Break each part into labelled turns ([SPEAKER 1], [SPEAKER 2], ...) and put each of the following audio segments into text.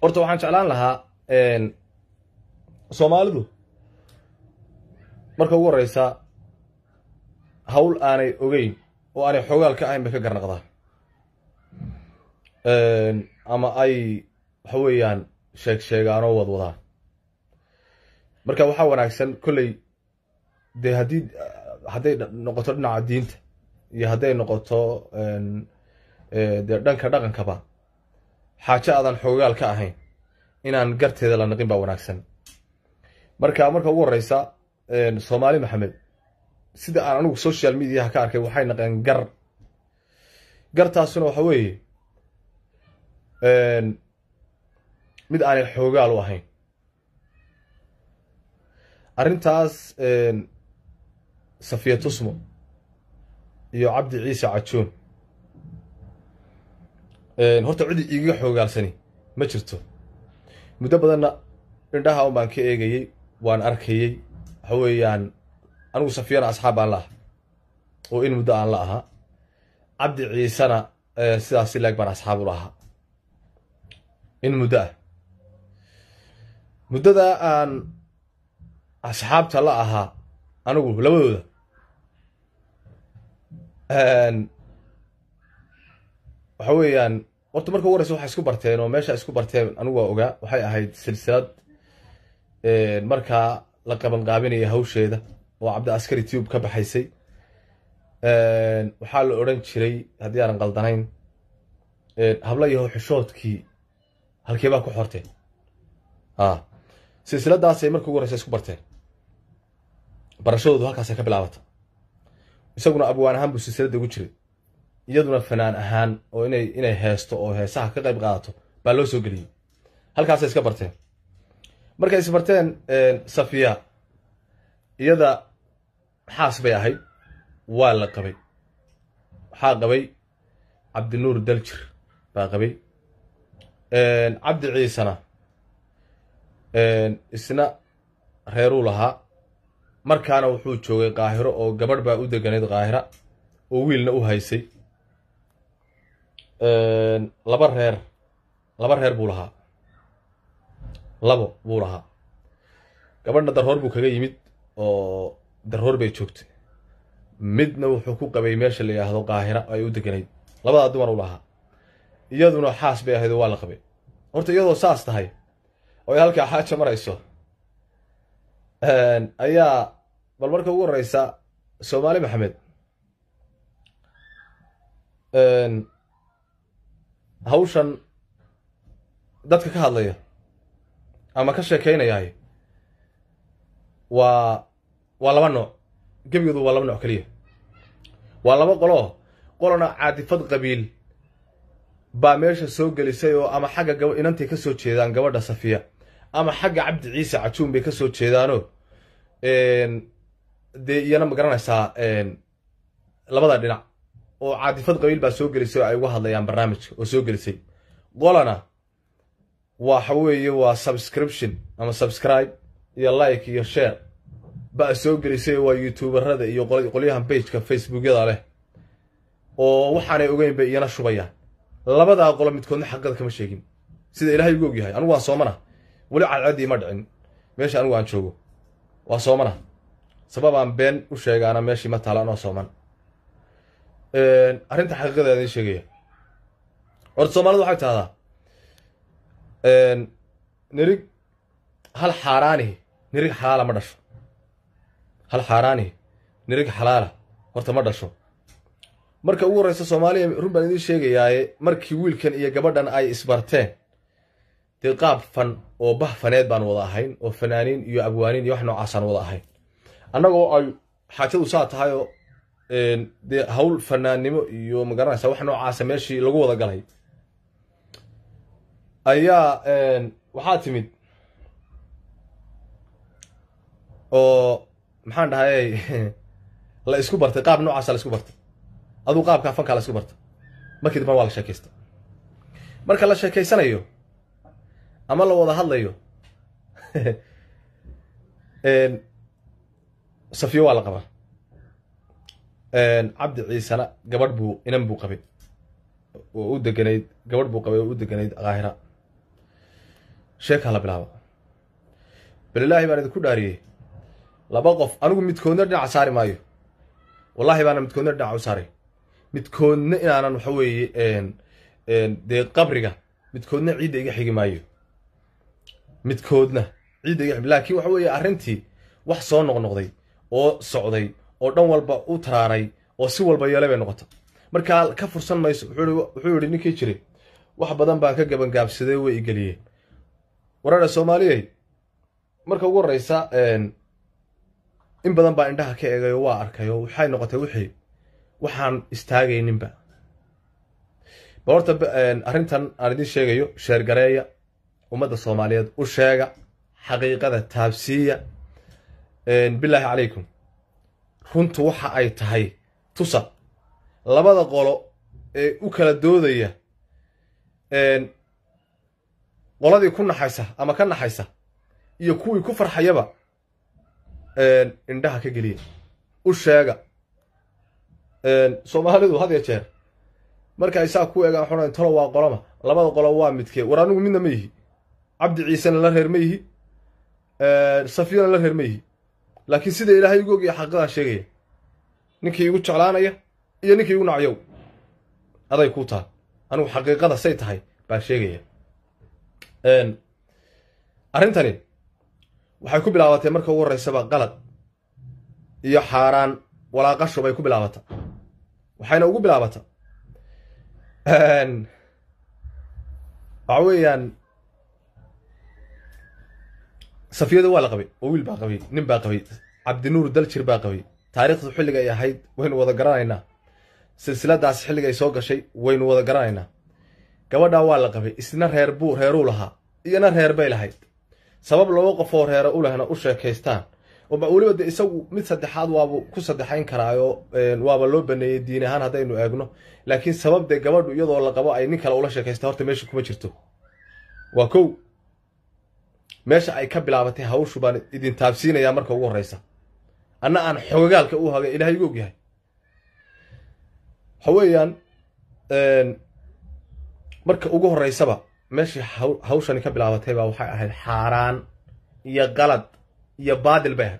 [SPEAKER 1] horta waxaan jeclaan lahaa soomaalidu marka ugu horeysa hawl aanay ogeyn oo aanay xoogaal ka ahayn bay ka garnaqdaa ama ay waxa weeyaan sheeg sheegaan oo wadwadaan marka waxaa wanaagsan kolley dee haddii hadday noqoto dhinaca diinta iyo hadday noqoto dee dhanka dhaqankaba xaajo aadan xoogaal ka ahayn inaan garteeda la naqin baa wanaagsan marka marka ugu horeysa soomaali maxamed sida aan anigu social mediaha ka arkay waxay naqeen gar gartaasuna waxa weeye mid aanay xoogaal u ahayn arrintaas safiya tusmo iyo cabdi ciise cajoon horta cidi igaga xoogaalsani ma jirto muddo badanna indhaha un baan ka eegayey waan arkayey waxa weeyaan anigu safiyana asxaab aan la aha oo in muddo aan la ahaa cabdi ciisena sidaasi leeg baan asxaab u lahaa in muddo ah muddada aan asxaabta la ahaa anigu labadooda waxa weeyaan horta marka ugu horeysa waxay isku barteen oo meesha isku barteen anigu waa ogaa waxay ahayd silsilad markaa la qaban qaabinaya hawsheeda oo cabdi askari tube ka baxaysay waxaa la odhan jiray haddii aanan qaldanayn habla yahow xishoodkii halkee baa ku xorteen a silsiladaasay marka ugu horeysa isku barteen barashadoodu halkaasay ka bilaabata isaguna abwaan ahaan buu silsiladda ugu jiray iyaduna fanaan ahaan oo inay inay heesto oo heesaha ka qayb qaadato baa loo soo geliyey halkaasay iska barteen markay isbarteen safiya iyada xaas bay ahayd waa la qabay waxaa qabay cabdinuur daljir baa qabay cabdi ciisena isna reeruu lahaa markaana wuxuu joogay qaahiro oo gabadh baa u deganayd qaahira oo wiilna u haysay laba reer laba reer buu lahaa labo buu lahaa gabadhna darhoor buu kaga yimid oo darhoor bay joogtay midna wuxuu ku qabay meesha la yidhaahdo qaahira ay u deganayd labadaa dumar u lahaa iyaduna xaas bay ahayd oo waa la qabay horta iyadoo saas tahay oo ay halkaa xaaja marayso ayaa bal marka ugu horeysa soomaali maxamed hawshan dadka ka hadlaya ama ka sheekeynayahay waa waa laba nooc gebigoodu waa laba nooc keliya waa laba qoloo qolona caadifad qabiil baa meesha soo gelisay oo ama xagga gaba inantay ka soo jeedaan gabadha safiya ama xagga cabdi ciise cajuun bay ka soo jeedaano dee iyana ma garanaysaa labada dhinac oo caadifad qabiil baa soo gelisay oo ay uga hadlayaan barnaamijka oo soo gelisay qolana waxa weeye waa subscription ama subscribe iyo like iyo share baa soo gelisay waa youtuberada iyo qolyahan bageka facebookyada leh oo waxaanay ogeyn bay iyana shubayaan labadaa qolo midkoodna xaqada kama sheegin sida ilaahay ugu ogyahay anigu waan soomana weli cadcadii ma dhicin meesha anigu aan joogo waa soomana sababaan been u sheegaana meeshii ma taala anoo sooman arrinta xaqiiqadeeda idin sheegaya horta soomaalida waxay tahdaa nirig hal xaaraanihi nirig xalaala ma dhasho hal xaaraanihi nirig xalaala horta ma dhasho marka ugu horreysa soomaaliya run baan idiin sheegayaaye markii wiilkan iyo gabadhan ay isbarteen dee qaab fan oo bah faneed baan wada ahayn oo fanaaniin iyo abwaaniin iyo wax noocaasaan wada ahayn annagoo ay xaajadu saa tahayoo dee hawl fanaannimo iyo magaranaysa wax noocaasa meeshii lagu wada galay ayaa waxaa timid oo maxaan dhahay la isku bartay qaab noocaasa la isku bartay aduu qaabkaa fankaa la isku bartay markii dambana waa la sheekaysta marka la sheekaysanayo ama la wada hadlayo safiyo waa la qabaa cabdi ciisena gabadh buu inan buu qabay oo u deganayd gabadh buu qabay oo u deganayd kaahira sheeka la bilaabo balilaahi baan idinku dhaariyey laba qof anigu midkoodna dhinaca saari maayo wallaahi baana midkoodna dhinaca u saaray midkoodna inaanan waxa weeye dee qabriga midkoodna ciidda iga xigi maayo midkoodna ciidda iga xigi laakiin waxa weeye arrintii wax soo noqnoqday oo socday oo dhan walba u taraaray oo si walba yeelay bay noqota markaa ka fursan mayso wuxuu yidhi ninkii jiray wax badan baan ka gabangaabsaday way igeliyeen waraadha soomaaliyey marka ugu horreysa in badan baa indhaha ka eegay oo waa arkay oo waxay noqotay wixii waxaan istaagayninba bal horta arrintan aan idiin sheegayo sheergareeya ummadda soomaaliyeed u sheega xaqiiqada taabsiiya bilaahi calaykum runtu waxa ay tahay tusa labada qolo ee u kala doodaya qoladii ku naxaysa ama ka naxaysa iyo kuwii ku farxayaba indhaha ka geliya u sheega soomaalidu had ya jeer marka isaa ku eegaan xuna talo waa qoloma labada qolo waa midkee war anigu midna ma yihi cabdi ciisena la reer ma yihi safiyana la reer ma yihi laakiin sida ilaahay igu og iyo xaqiiqadaan sheegaya ninkii igu jeclaanaya iyo ninkii igu nacyow aday ku taal anigu xaqiiqada say tahay baan sheegaya arrintani waxay ku bilaabatay marka ugu horreysaba qalad iyo xaaraan walaaqasho bay ku bilaabata waxayna ugu bilaabata waxa weeyaan safiyada waa la qabay oo wiil baa qabay nin baa qabay cabdinuur daljir baa qabay taariikhdu xilliga ay ahayd waynu wada garanaynaa silsiladaas xilliga ay soo gashay waynu wada garanaynaa gabadhaa waa la qabay isna reer buu reeruu lahaa iyona reer bay lahayd sabab laba qofoo reere u lehna u sheekaystaan weliba de isagu mid saddexaad waaba ku saddexayn karaayo waaba loo baneeyey diin ahaan haddaynu eegno laakiin sabab dee gabadhu iyadoo la qabo ay nin kale ula sheekaysta horta meesha kuma jirto waa kow meesha ay ka bilaabatay hawshu baan idin taabsiinayaa marka ugu horreysa anna aan xogagaalka u hagay ilahay igu ogyahay waxa weeyaan marka ugu horreysaba meeshii hawshani ka bilaabatay baa waxay ahayd xaaraan iyo qalad iyo baadil bay ahayd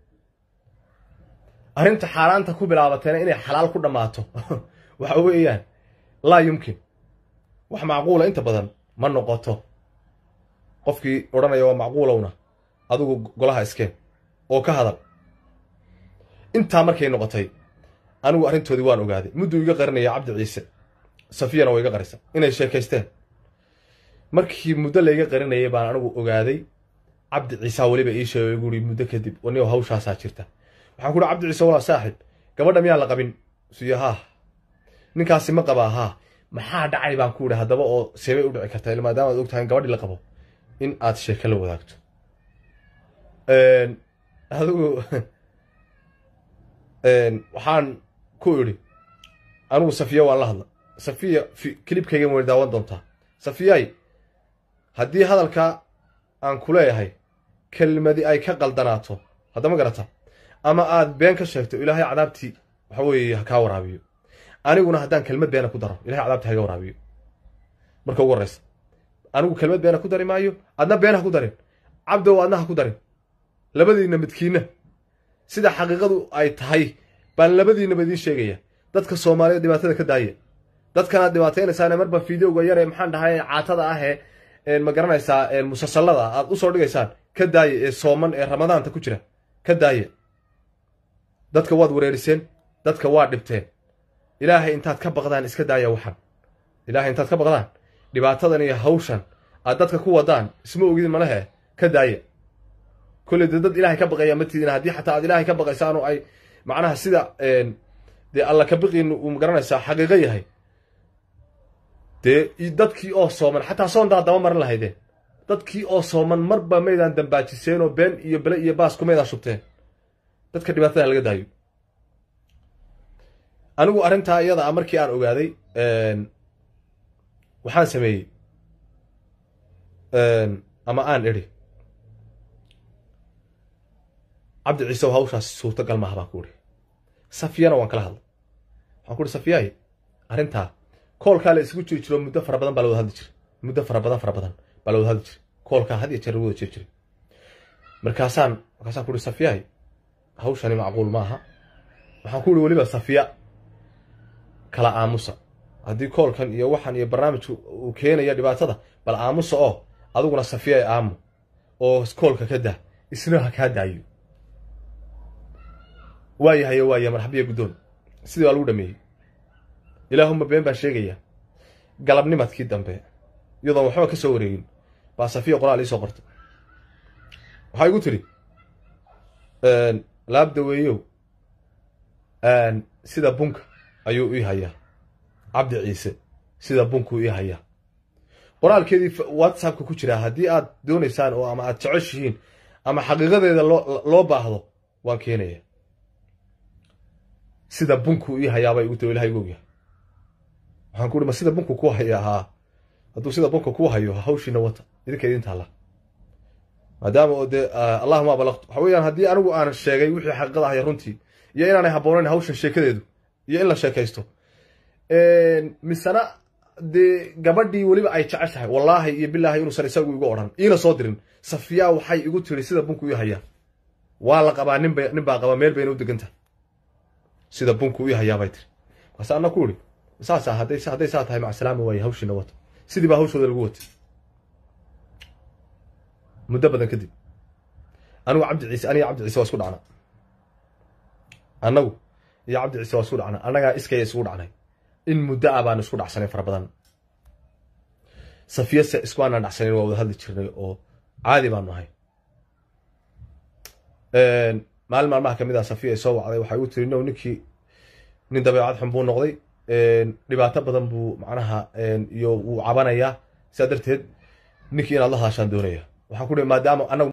[SPEAKER 1] arrinta xaaraanta ku bilaabatayna inay xalaal ku dhammaato waxa weeyaan laa yumkin wax macquula inta badan ma noqoto qofkii odhanaya waa macquulowna adigu golaha iskeen oo ka hadal intaa markay noqotay anigu arrintoodii waan ogaaday mudduu iga qarinaya cabdi ciise safiyana waa iga qarisa inay sheekaysteen markii muddo layga qarinayay baan anigu ogaaday cabdi ciisaa weliba ii sheegay guri muddo kadib anigo hawshaasaa jirta waxaan ku uhi cabdi ciise walaa saaxib gabadha miyaan la qabin suyo haah ninkaasi ma qabaa haa maxaa dhacay baan ku idhi haddaba oo seebay u dhici kartaa maadaama ad og tahay in gabadhii la qabo in aad sheeko la wadaagto adigu waxaan ku idhi anigu safiya waan la hadla safiya kilibkaygan way daawan doontaa safiyay haddii hadalka aan ku leeyahay kelmadi ay ka qaldanaato haddama garata ama aad been ka sheegto ilaahay cadaabtii waxa weeye ha kaa waraabiyo aniguna haddaan kelmad beena ku daro ilahay cadaabtii haga waraabiyo marka ugu horreysa anigu kelmad beena ku dari maayo adna been ha ku darin cabdow adna ha ku darin labadiinna midkiinna sida xaqiiqadu ay tahay baan labadiinnaba idiin sheegaya dadka soomaaliyeed dhibaatada ka daaya dadkanaad dhibaataynaysaan marba fideoga yare maxaan dhahay caatada ah ee ma garanaysaa musalsalada aad usoo dhigaysaan ka daaya ee sooman ee ramadaanta ku jira ka daaya dadka waad wareeriseen dadka waa dhibteen ilaahay intaad ka baqdaan iska daaya waxan ilaahay intaad ka baqdaan dhibaatadan iyo hawshan aad dadka ku wadaan isma ogidin malehe ka daaya kolley dee dad ilaahay ka baqaya ma tidin haddii xataa aad ilaahay ka baqaysaanoo ay macnaha sida dee alla ka biqiin uu magaranaysaa xaqiiqo yahay dee dadkii oo sooman xataa soondaad daba marin lahaydeen dadkii oo sooman marba maydaan dambaajiseen oo been iyo bele iyo baasku maydaan shubteen dadka dhibaatada laga daayo anigu arrintaa iyada a markii aan ogaaday waxaan sameeyey ama aan idhi cabdi ciisew hawshaas suurtagal maaha baan ku idhi safiyana waan kala hadlay waxaan ku ihi safiyaay arrintaa koolkaa la isugu jiri jiro muddo fara badan baa la wada hadli jiray muddo fara badan fara badan baa la wada hadli jiray koolkaa had iyo jeer lagu wada jir jiray markaasaan markaasaan ku uhi safiyahay hawshani macquul maaha waxaan ku uhi weliba safiya kala aamusa haddii koolkan iyo waxan iyo barnaamijku uu keenaya dhibaatada bal aamusa oo adiguna safiya aamu oo koolka ka dah isna ha kaa daayo waayahayo waaya marxabiya guddoon sidii baa lagu dhameeyey ilaahuma been baan sheegaya galabnimadkii dambe iyadoon waxba ka soo wareegin baa safiya qoraal iisoo qortay waxaa igu tidhi laabdaweeyow sida bunka ayuu ii hayaa cabdi ciise sida bunkuu ii hayaa qoraalkeedii whatsappka ku jiraa haddii aad doonaysaan oo ama aad jeceshihiin ama xaqiiqadeeda loo loo baahdo waan keenaya sida bunkuu ii hayaabaa igu tiri ilaha igu ogyahay waxaan ku uhi ma sida bunku ku haya haa hadduu sida bunka ku hayo hawshiina wata idinka idin taalla maadaama oo dee allahuma abalaqtu waxa weeyaan haddii anigu aan sheegay wixii xaqiiqada ahaya runtii iyo inaanay habboonayn hawshan sheekadeedu iyo in la sheekaysto misena dee gabadhii weliba ay jeceshahay wallaahi iyo bilaahi inuusan isagu igu odhan iina soo dirin safiyaa waxay igu tiri sida bunku ii hayaa waa la qabaa ninba nin baa qabaa meel bayna u degan tahay sida bunku ii hayaa bay tiri markaase anna ku ihi saasa hadday hadday saa tahay macsalaama waaye hawshiina wata sidii baa hawshooda lagu watay muddo badan kadib anigu cabdi ciise aniga cabdi ciise waa isku dhacna annagu iyo cabdi ciise waa isku dhacna annagaa iskaya isugu dhacnay in muddo ah baan isku dhacsanay fara badan safiyase isku aanaan dhacsanayn waa wada hadli jirnay oo caadi baanu ahay maalin maalmaha kamid ah safiya ay soo wacday waxay u tiri no ninkii nin dabeecad xun buu noqday dhibaato badan buu macnaha iyo wuu cabanayaa sidaa darteed ninkii inaad la hadashaan doonaya waxaan ku dhi maadaama anagu